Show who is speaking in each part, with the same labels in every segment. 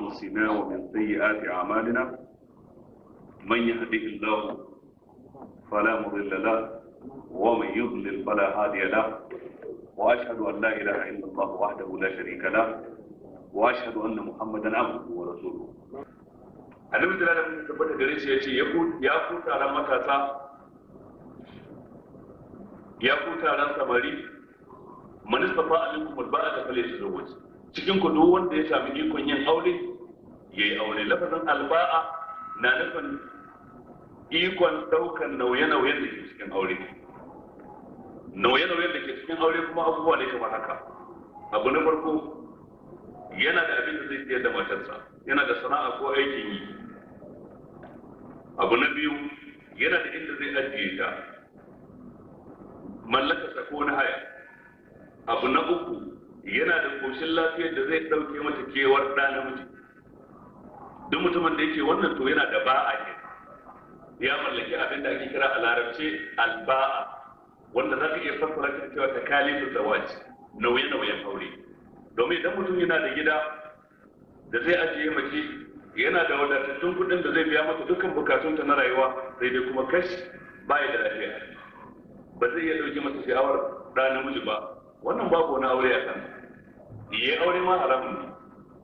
Speaker 1: أنفسنا ومن سيئات أعمالنا من يهده الله فلا مضل له ومن يضلل فلا هادي له وأشهد أن لا إله إلا الله وحده لا شريك له وأشهد أن محمدا عبده ورسوله annabi da ranar tabbata gare shi ya ce ya ku taron matasa ya ku taron samari manista fa alaikum alba'a da fale su zawaj cikin ku duk wanda ya sami ikon yin aure yayi aure lafazin alba'a na nufin ikon daukan nauye-nauyen da ke cikin aure nauye-nauyen da ke cikin aure kuma abubuwa ne kamar haka abu na farko yana da abin da zai siyar da matarsa yana da sana'a ko aikin yi abu na biyu yana da inda zai ajiye ta mallakarsa ko na haya abu na uku yana da koshin lafiyar da zai ɗauke mata kewar ɗa namiji duk mutumin da yake wannan to yana da ba'a ne ya mallaki abin da ake kira a larabce alba'a wanda za ka iya fassara ta cewa ta kalifu zawaj nauye-nauyen aure domin idan mutum yana da gida da zai ajiye mace yana da wadatattun kuɗin da zai biya mata dukkan bukatunta na rayuwa sai dai kuma kashi baya da lafiya ba zai iya ɗauke masa sha'awar ɗa namiji ba wannan babu wani aure a kan yi aure ma haramun ne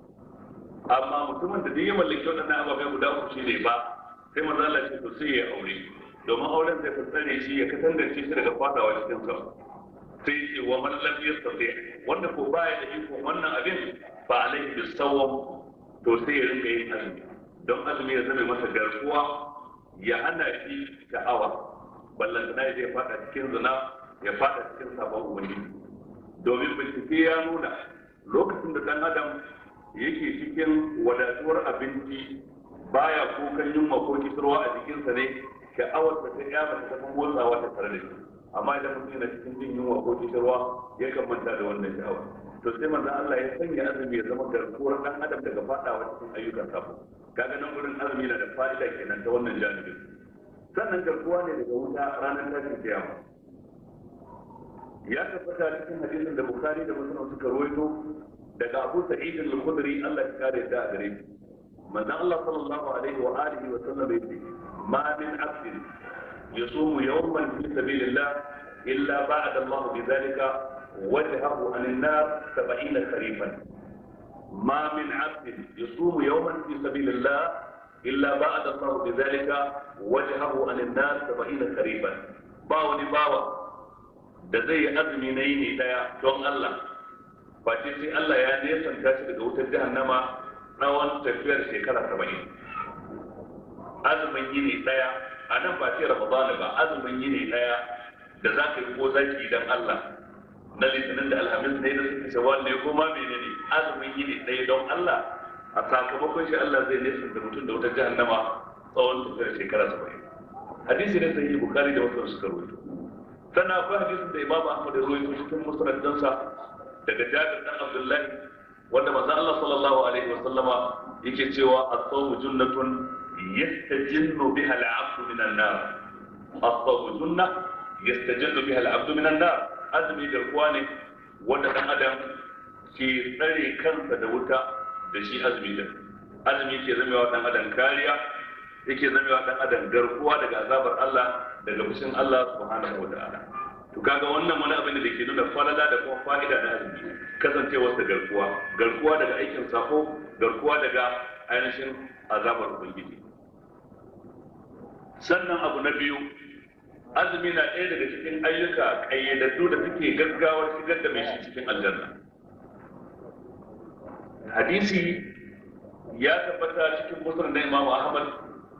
Speaker 1: amma mutumin da duk ya mallaki waɗannan ababai guda uku shi ne ba sai maza Allah ce to sai ya aure domin auren zai fassare shi ya kasance shi daga fadawa cikin sa sai ce wa man lam yastati wanda ko baya da iko wannan abin ba alaihi bisawam to sai ya rinka yin azumi don azumi ya zama masa garkuwa ya hana shi sha'awa ballantana ya zai fada cikin zina ya fada cikin sabon ubangiji domin bincike ya nuna lokacin da dan adam yake cikin wadatuwar abinci baya kukan yunwa ko kisarwa a jikinsa ne sha'awar da ta ya mata tafi motsawa ta tare da shi amma idan mutum yana cikin jin yunwa ko kisarwa ya kan manta da wannan sha'awar to sai manzon Allah ya sanya azumi ya zama garkuwar dan adam daga fadawa cikin ayyukan sabo kaga nan gurin azumi na da fa'ida kenan ta wannan janibin sannan garkuwa ne daga wuta ranar tashin kiyama ya tabbata cikin hadisin da bukhari da muslim suka rawaito daga abu sa'id al-khudri Allah ya kare da gare shi manzon Allah sallallahu alaihi wa alihi wa sallam yace ma min abdin yasumu yawman fi sabilillah illa ba'da Allah bi dhalika وجهه عن النار سبعين خريفا ما من عبد يصوم يوما في سبيل الله إلا بعد الله بذلك وجهه عن النار سبعين خريفا باوني باوا da zai yi azumi na yini daya don Allah ba ce sai Allah ya nesanta shi daga wutar jahannama tsawon tafiyar shekara saba'in azumin yini daya a nan ba ce ramadana ba azumin yini daya da za ka yi ko zaki don Allah na litinin da alhamis ne da suka shawar ne ko ma menene azumin yini ɗaya don Allah a sakamakon shi Allah zai nesa da mutum da wata jahannama tsawon tafiyar shekara saba'in hadisi ne sahihi bukari da wasu suka rawaito sannan akwai hadisin da imam ahmad ya rawaito cikin musnadinsa daga jabir dan abdullahi wanda manzo Allah sallallahu alaihi wa sallama yake cewa as-sawmu junnatun yastajinnu biha al-'abdu min an-nar as-sawmu junnah yastajinnu biha al-'abdu min an-nar azumi garkuwa ne wanda dan adam ke tsare kansa da wuta da shi azumi din azumi ke zamewa dan adam kariya yake zamewa dan adam garkuwa daga azabar Allah daga fushin Allah subhanahu wa ta'ala to kaga wannan wani abin da ke nuna falala da kuma fa'ida na azumi kasancewar sa garkuwa garkuwa daga aikin sako garkuwa daga ainihin azabar ubangiji sannan abu na biyu azumi na ɗaya daga cikin ayyuka ƙayyadaddu da suke gaggawar shigar da mai shi cikin aljanna hadisi ya tabbata cikin musulun na imamu ahmad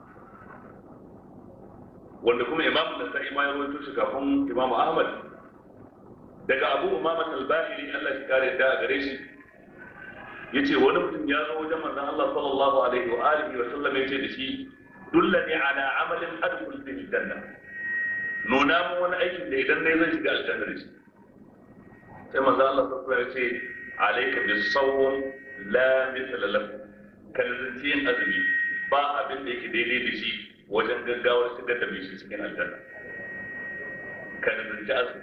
Speaker 1: wanda kuma imamu da sa'i ma ya rawaito shi kafin imamu ahmad daga abu umama al-bahiri Allah shi kare da gare shi yace wani mutum ya zo wajen manzon Allah sallallahu alaihi wa alihi wa sallam yace da shi dullani ala amalin adkhul fi janna nuna mu wani aikin da idan ne zan shiga aljanna da shi sai manzo Allah sallallahu alaihi wasallam ya ce alayka bis sawm la mithla lahu kan zanci yin azumi ba abin da yake daidai da shi wajen gaggawar shigar da mai shi cikin aljanna kan zanci azumi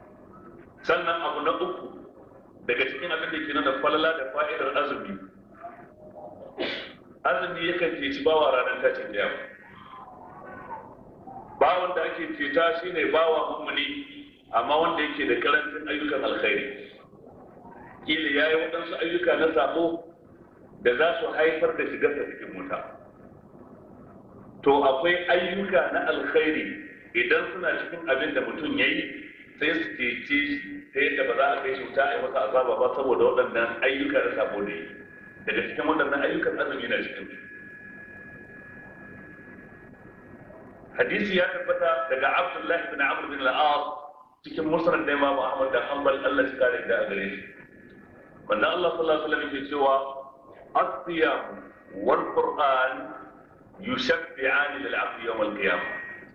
Speaker 1: sannan abu na uku daga cikin abin da ke nuna falala da fa'idar azumi azumi yakan ceci bawa ranar tashin kiyama bawan da ake ceta shine bawa mummuni amma wanda yake da karancin ayyukan alkhairi kila yayi waɗansu ayyuka na sabo da za su haifar da shigarsa cikin wuta to akwai ayyuka na alkhairi idan suna cikin abin da mutum ya yi sai su cece shi ta yadda ba za a kai shi wuta a yi masa azaba ba saboda waɗannan ayyuka na sabo da yi daga cikin waɗannan ayyukan azumi na cikin hadisi ya tabbata daga abdullahi bin amr bin al-as cikin musnad da imam ahmad da hanbal Allah ya kare da gare shi wanda Allah sallallahu alaihi wasallam yake cewa as-siyam wal qur'an yushaffi'ani lil 'abdi yawm al-qiyamah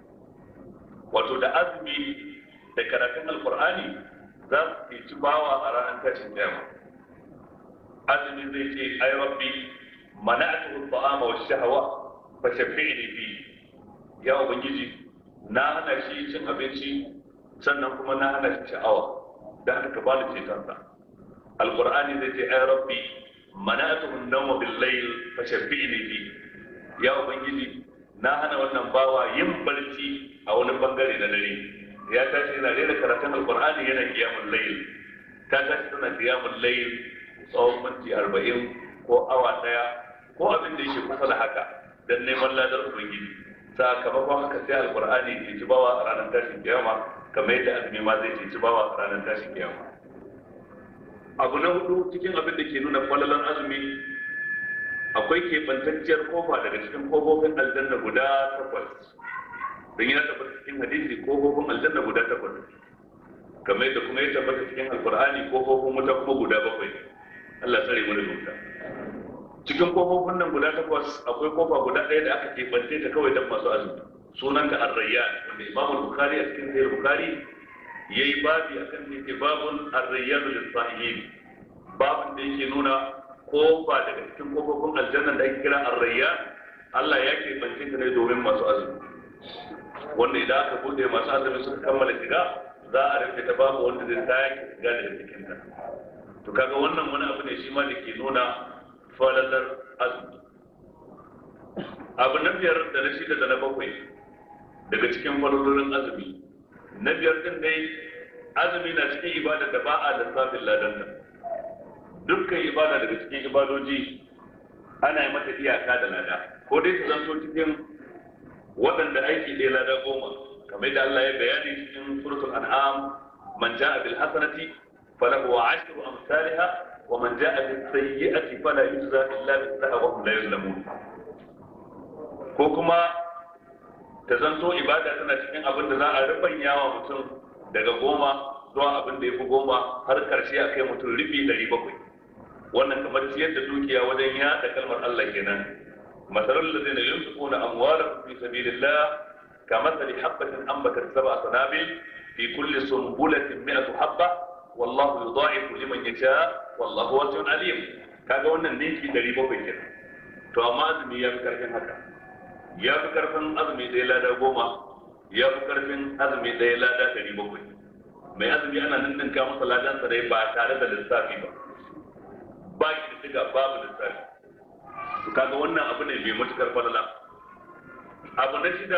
Speaker 1: wato da azumi da karatun alqur'ani za su ci bawa a ranar tashin kiyama azumi zai ce ay rabbi mana'atuhu at-ta'ama wash-shahwa fa shaffi'ni fi ya ubangiji na hana shi cin abinci sannan kuma na hana shi sha'awa da haka ka bani cetonsa alqur'ani zai ce ay rabbi mana'atuhu an-nawma bil-layl fa shaffi'ni fi ya ubangiji na hana wannan bawa yin barci a wani bangare na dare ya tashi yana rera karatun alqur'ani yana qiyamul layl ta tashi tana qiyamul layl tsawon minti arba'in ko awa daya ko abin da yake kusa da haka dan neman ladar ubangiji sakamakon haka sai alqur'ani ya ci bawa a ranar tashin kiyama kamar yadda azumi ma zai ci bawa a ranar tashin kiyama abu na hudu cikin abin da ke nuna falalan azumi akwai keɓantacciyar kofa daga cikin kofofin aljanna guda takwas don ya tabbata cikin hadisi kofofin aljanna guda takwas kamar yadda kuma ya tabbata cikin alkur'ani kofofin wuta kuma guda bakwai Allah tsare mu da wuta cikin kofofin nan guda takwas akwai kofa guda ɗaya da aka keɓance ta kawai don masu azumi sunan ka arrayyan wanda imam bukhari a cikin sahih bukhari yayi babi akan ne babun arrayyan lis-sa'imin babin da yake nuna kofa daga cikin kofofin aljanna da ake kira arrayyan Allah ya keɓance ta ne domin masu azumi wanda idan aka bude masu azumi suka kammala shiga za a rufe ta babu wanda zai sake shiga daga cikin ta to kaga wannan wani abu ne shi ma da ke nuna falalar azumi abu na biyar da na shida da na bakwai daga cikin falalolin azumi na biyar din dai azumi na cikin ibada da ba a lissafin ladanta dukkan ibada daga cikin ibadoji ana yi mata iyaka da lada ko dai su zanto cikin waɗanda aiki ɗaya lada goma kamar da Allah ya bayani cikin suratul an'am man ja'a bil hasanati falahu ashru amsalha wa man ja'a bis sayyi'ati fala yujza illa mithlaha wa hum la yuzlamun ko kuma ta zanto ibada tana cikin abin da za a rubanya wa mutum daga goma zuwa abin da ya fi goma har karshe a kai mutum rufi ɗari bakwai wannan kamar ciyar da dukiya wajen yaɗa kalmar Allah kenan مثل الذين ينفقون أموالهم في سبيل الله كمثل حبة أنبتت سبع سنابل في كل سنبلة مئة حبة والله يضاعف لمن يشاء والله واسع عليم kaga wannan ninki dari bakwai kenan to amma azumi ya fi karfin haka ya fi karfin azumi ɗaya lada goma ya fi karfin azumi ɗaya lada dari bakwai mai azumi ana ninninka masa ladansa dai ba tare da lissafi ba ba ki da diga babu lissafi to kaga wannan abu ne mai matukar falala abu na shida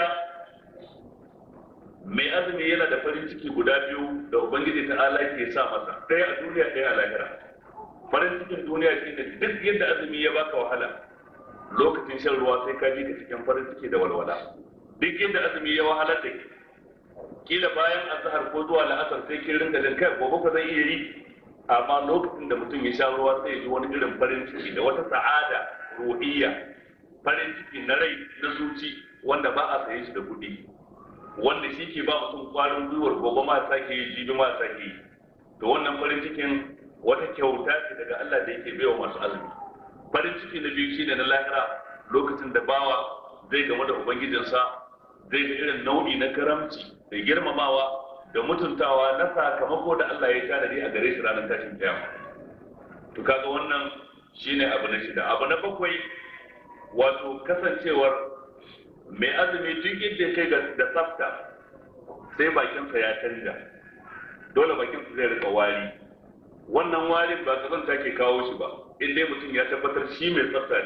Speaker 1: mai azumi yana da farin ciki guda biyu da ubangiji ta ala ke sa masa ɗaya a duniya ɗaya a lahira farin cikin duniya shi ne duk yadda azumi ya baka wahala lokacin shan ruwa sai ka ji ka cikin farin ciki da walwala duk yadda azumi ya wahala da ke kila bayan azhar ko zuwa la'asar sai kin ringa jin kai gobe ka zai iya yi amma lokacin da mutum ya sha ruwa sai ya ji wani irin farin ciki da wata sa'ada ruhiyya farin ciki na rai na zuci wanda ba a saye shi da kuɗi wanda shi ke ba mutum kwarin gwiwar gobe ma sake yi jibi ma sake yi to wannan farin cikin wata kyauta ce daga Allah da yake baiwa masu azumi farin ciki na biyu shine na lahira lokacin da bawa zai game da ubangijinsa zai ga irin nau'i na karamci da girmamawa da mutuntawa na sakamako da Allah ya tanadi a gare shi ranar tashin kiyama to kaga wannan shine abu na shida abu na bakwai wato kasancewar mai azumi duk inda kai ga da tsafta sai bakinsa ya canja dole bakinsa zai rika wari wannan warin ba kazanta ke kawo shi ba in dai mutum ya tabbatar shi mai tsafta ne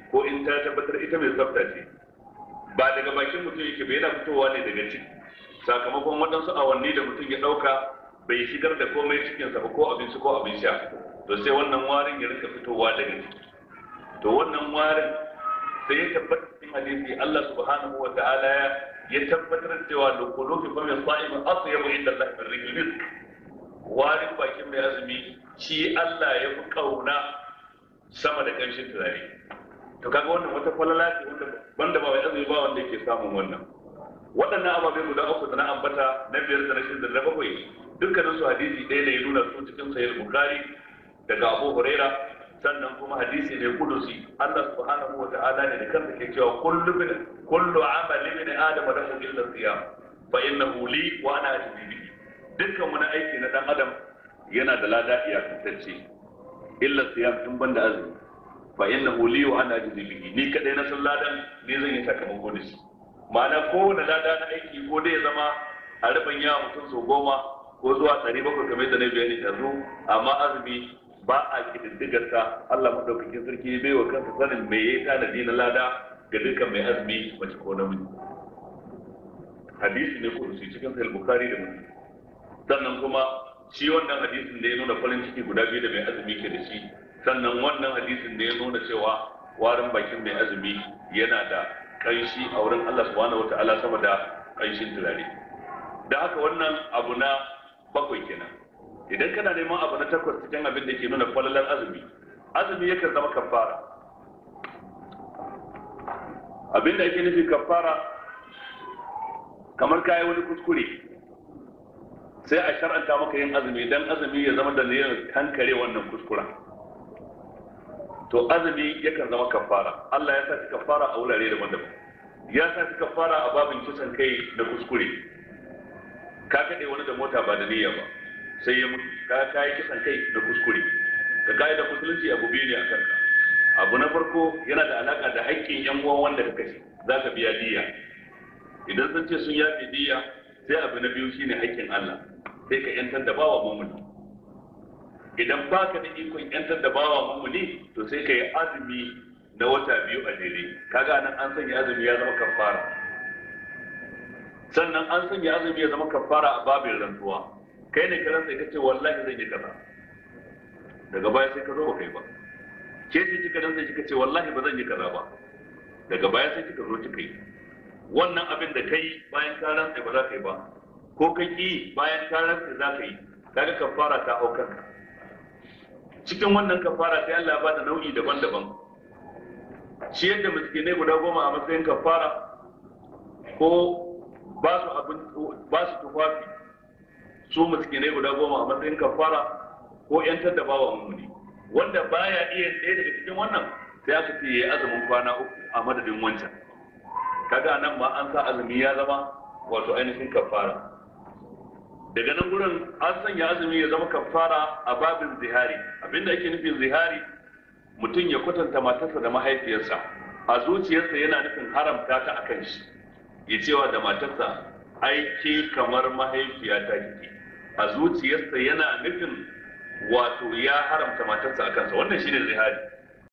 Speaker 1: ko in ta tabbatar ita mai tsafta ce ba daga bakin mutum yake ba yana fitowa ne daga ciki sakamakon waɗansu awanni da mutum ya ɗauka bai shigar da komai cikinsa ba ko abinci ko abin sha to sai wannan warin ya rika fitowa daga ciki to wannan warin sai ya tabbata cikin hadisi Allah subhanahu wa ta'ala ya tabbatar cewa da kulufi fa min sa'im asyabu inda Allah min rihil misk warin bakin mai azumi shi Allah ya fi kauna sama da kanshin turare to kaga wannan wata falala ce wanda banda ba mai azumi ba wanda yake samun wannan waɗannan ababai guda uku da na ambata na biyar da na shida da na bakwai dukkanin su hadisi ɗaya ne ya nuna su cikin sahih bukhari daga abu huraira sannan kuma hadisi ne kudusi Allah subhanahu wa ta'ala ne da kansa ke cewa kullu min kullu amali min adam lahu illa siyam fa innahu li wa ana ajzi bihi dukkan wani aiki na dan adam yana da lada iyakantacce illa siyam tun banda azumi fa innahu li wa ana ajzi bihi ni kadai na san ladan ne zan yi sakamako da shi ma'ana kowane lada na aiki ko dai ya zama a rabin yawa mutum sau goma ko zuwa ɗari bakwai kamar da na bayani yanzu amma azumi ba a kididdigar sa Allah madaukakin sarki bai wa kansa sanin me yayi tanadi na lada ga dukkan mai azumi mace ko namiji hadisi ne kudusi cikin sahih bukhari da muslim sannan kuma shi wannan hadisin da ya nuna farin ciki guda biyu da mai azumi ke da shi sannan wannan hadisin da ya nuna cewa warin bakin mai azumi yana da kanshi a wurin Allah subhanahu wataala sama da kanshin turare da haka wannan abu na bakwai kenan idan kana neman abu na takwas cikin abin da ke nuna falalar azumi azumi yakan zama kafara abin da ake nufi kafara kamar kayi wani kuskure sai a shar'anta maka yin azumi dan azumi ya zama dalilin kankare wannan kuskuren to azumi yakan zama kafara Allah ya sa kafara a wurare daban-daban ya sa kafara a babin kisan kai da kuskure ka kaɗe wani da mota ba da niyya ba sai ya mutu ka kayi kisan kai da kuskure ka kayi da musulunci abu biyu ne a kanka abu na farko yana da alaka da haƙƙin yan uwan wanda ka kashe za ka biya diya idan sun ce sun yafe diya sai abu na biyu shine haƙƙin Allah sai ka yantar da bawa mumuni idan baka da ikon yantar da bawa mumuni to sai ka yi azumi na wata biyu a jere kaga nan an sanya azumi ya zama kafara sannan an sanya azumi ya zama kafara a babin rantsuwa kai ne ka rantsa ka ce wallahi zan yi kaza daga baya sai ka zo ba kai ba ke ce kika rantsa kika ce wallahi ba zan yi kaza ba daga baya sai kika zo kika yi wannan abin da kai bayan ka rantsa ba za ka yi ba ko ka ki bayan ka rantsa za ka yi kaga kafara ta hau kanka cikin wannan kafara sai Allah ya bada nau'i daban-daban shi yadda miskinai guda goma a matsayin kafara ko ba su abin ba su tufafi su miskinai guda goma a matsayin kafara ko yantar da bawa mummuni wanda baya iya ɗaya daga cikin wannan sai aka ce yayi azumin kwana uku a madadin wancan kaga nan ma an sa azumi ya zama wato ainihin kafara daga nan gurin an sanya azumi ya zama kafara a babin zihari abinda ake nufin zihari mutum ya kwatanta matarsa da mahaifiyarsa a zuciyarsa yana nufin haramta ta akan shi ya cewa da matarsa aiki kamar mahaifiyata kike a zuciyarsa yana nufin wato ya haramta matarsa a kansa wannan shine zihari